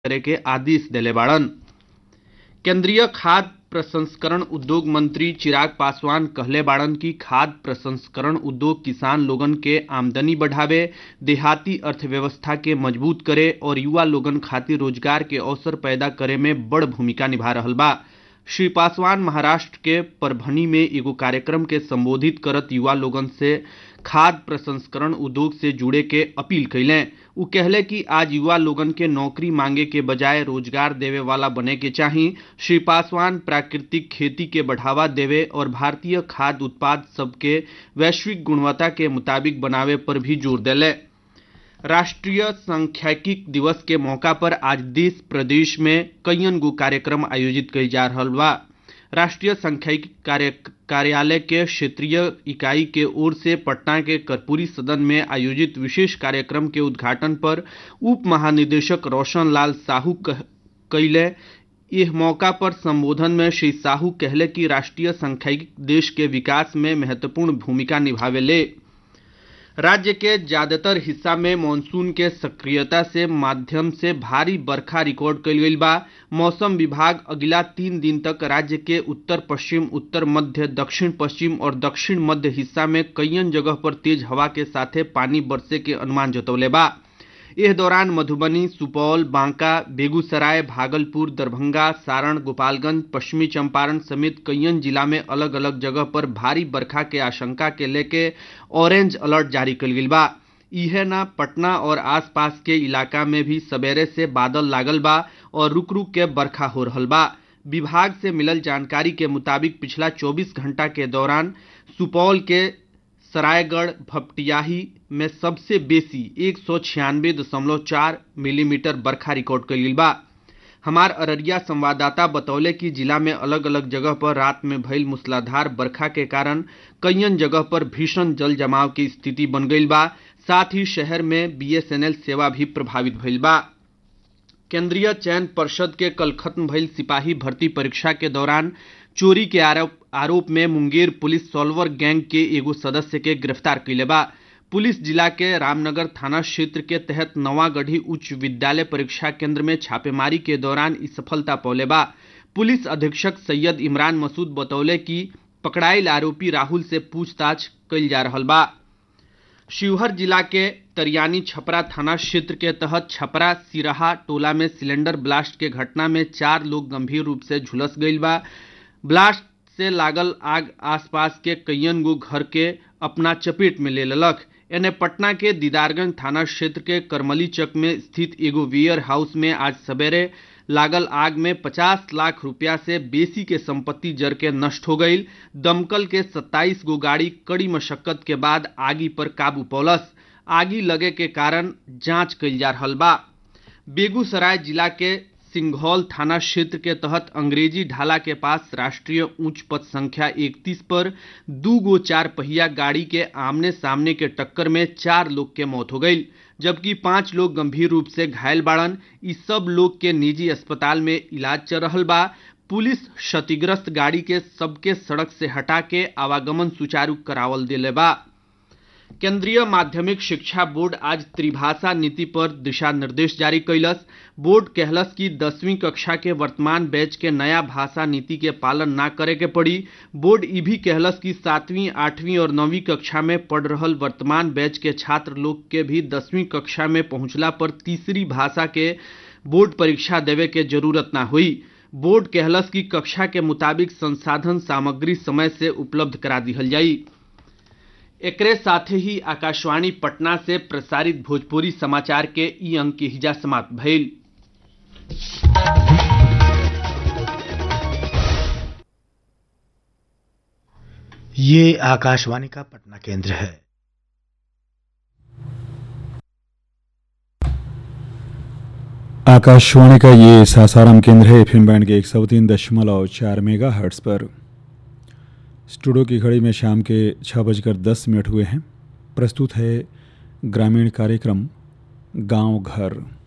करे के आदेश देले बाड़न केंद्रीय खाद्य प्रसंस्करण उद्योग मंत्री चिराग पासवान कहले बाड़न कि खाद्य प्रसंस्करण उद्योग किसान लोगन के आमदनी बढ़ावे देहाती अर्थव्यवस्था के मजबूत करे और युवा लोगन खातिर रोजगार के अवसर पैदा करे में बड़ भूमिका निभा रहल बा श्री पासवान महाराष्ट्र के परभनी में एगो कार्यक्रम के संबोधित करत युवा लोगन से खाद्य प्रसंस्करण उद्योग से जुड़े के अपील कैलें उ कहले कि आज युवा लोगन के नौकरी मांगे के बजाय रोजगार देवे वाला बने के चाही श्री पासवान प्राकृतिक खेती के बढ़ावा देवे और भारतीय खाद्य उत्पाद सबके वैश्विक गुणवत्ता के मुताबिक बनावे पर भी जोर देले राष्ट्रीय सांख्यिकी दिवस के मौका पर आज देश प्रदेश में कईयन गो कार्यक्रम आयोजित कइल जा रहल बा राष्ट्रीय सांख्यिकी कार्य कार्यालय के क्षेत्रीय इकाई के ओर से पटना के कर्पूरी सदन में आयोजित विशेष कार्यक्रम के उद्घाटन पर उप महानिदेशक रोशन लाल साहू कैले यह मौका पर संबोधन में श्री साहू कहले कि राष्ट्रीय सांख्यिकी देश के विकास में महत्वपूर्ण भूमिका निभावेले राज्य के ज्यादातर हिस्सा में मानसून के सक्रियता से माध्यम से भारी बरखा रिकॉर्ड कल गई बा मौसम विभाग अगला तीन दिन तक राज्य के उत्तर पश्चिम उत्तर मध्य दक्षिण पश्चिम और दक्षिण मध्य हिस्सा में कईयन जगह पर तेज हवा के साथे पानी बरसे के अनुमान जतौले बा इस दौरान मधुबनी सुपौल बांका बेगूसराय भागलपुर दरभंगा सारण गोपालगंज पश्चिमी चंपारण समेत कईयन जिला में अलग अलग जगह पर भारी बरखा के आशंका के लेके ऑरेंज अलर्ट जारी कल गई बा इहे ना पटना और आसपास के इलाका में भी सवेरे से बादल लागल बा और रुक रुक के बरखा हो रहल बा विभाग से मिलल जानकारी के मुताबिक पिछला 24 घंटा के दौरान सुपौल के सरायगढ़ भपटियाही में सबसे बेसी एक सौ छियानवे दशमलव चार मिलीमीटर बरखा रिकॉर्ड कइल बा हमार अररिया संवाददाता बतौले कि जिला में अलग अलग जगह पर रात में भइल मूसलाधार बरखा के कारण कईयन जगह पर भीषण जल जमाव की स्थिति बन गई बा साथ ही शहर में बीएसएनएल सेवा भी प्रभावित भइल बा केंद्रीय चयन पर्षद के कल खत्म भइल सिपाही भर्ती परीक्षा के दौरान चोरी के आरोप आरोप में मुंगेर पुलिस सॉल्वर गैंग के एगो सदस्य के गिरफ्तार कैले बा पुलिस जिला के रामनगर थाना क्षेत्र के तहत नवागढ़ी उच्च विद्यालय परीक्षा केंद्र में छापेमारी के दौरान इस सफलता पौले बा पुलिस अधीक्षक सैयद इमरान मसूद बतौले कि पकड़ाइल आरोपी राहुल से पूछताछ कैल जा रहा बा शिवहर जिला के तरियानी छपरा थाना क्षेत्र के तहत छपरा सिराहा टोला में सिलेंडर ब्लास्ट के घटना में चार लोग गंभीर रूप से झुलस गई बा ब्लास्ट से लागल आग आसपास के कईयन गो घर के अपना चपेट में ले लेलक एने पटना के दीदारगंज थाना क्षेत्र के करमली चक में स्थित एगो वेयर हाउस में आज सवेरे लागल आग में 50 लाख रुपया से बेसी के संपत्ति जर के नष्ट हो गई दमकल के 27 गो गाड़ी कड़ी मशक्कत के बाद आगी पर काबू पौलस आगी लगे के कारण जांच कैल जा रहा बा बेगूसराय जिला के सिंघौल थाना क्षेत्र के तहत अंग्रेजी ढाला के पास राष्ट्रीय उच्च पथ संख्या 31 पर दू गो चार पहिया गाड़ी के आमने सामने के टक्कर में चार लोग के मौत हो गई जबकि पांच लोग गंभीर रूप से घायल बाड़न इस सब लोग के निजी अस्पताल में इलाज चल रहा बा पुलिस क्षतिग्रस्त गाड़ी के सबके सड़क से हटा के आवागमन सुचारू करावल दिले बा केंद्रीय माध्यमिक शिक्षा बोर्ड आज त्रिभाषा नीति पर दिशा निर्देश जारी कैलस बोर्ड कहलस कि दसवीं कक्षा के वर्तमान बैच के नया भाषा नीति के पालन ना करे के पड़ी बोर्ड ई भी कहलस कि सातवीं आठवीं और नौवीं कक्षा में पढ़ रहल वर्तमान बैच के छात्र लोग के भी दसवीं कक्षा में पहुंचला पर तीसरी भाषा के बोर्ड परीक्षा देवे के जरूरत ना हुई बोर्ड कहलस कि कक्षा के मुताबिक संसाधन सामग्री समय से उपलब्ध करा दिहल जाई एकरे साथे ही आकाशवाणी पटना से प्रसारित भोजपुरी समाचार के ई अंक के हिजा समाप्त भइल ये आकाशवाणी का पटना केंद्र है आकाशवाणी का ये सासाराम केंद्र है एफएम बैंड के एक सौ तीन दशमलव चार मेगा हर्ट्स पर स्टूडियो की घड़ी में शाम के छः बजकर दस मिनट हुए हैं प्रस्तुत है ग्रामीण कार्यक्रम गांव घर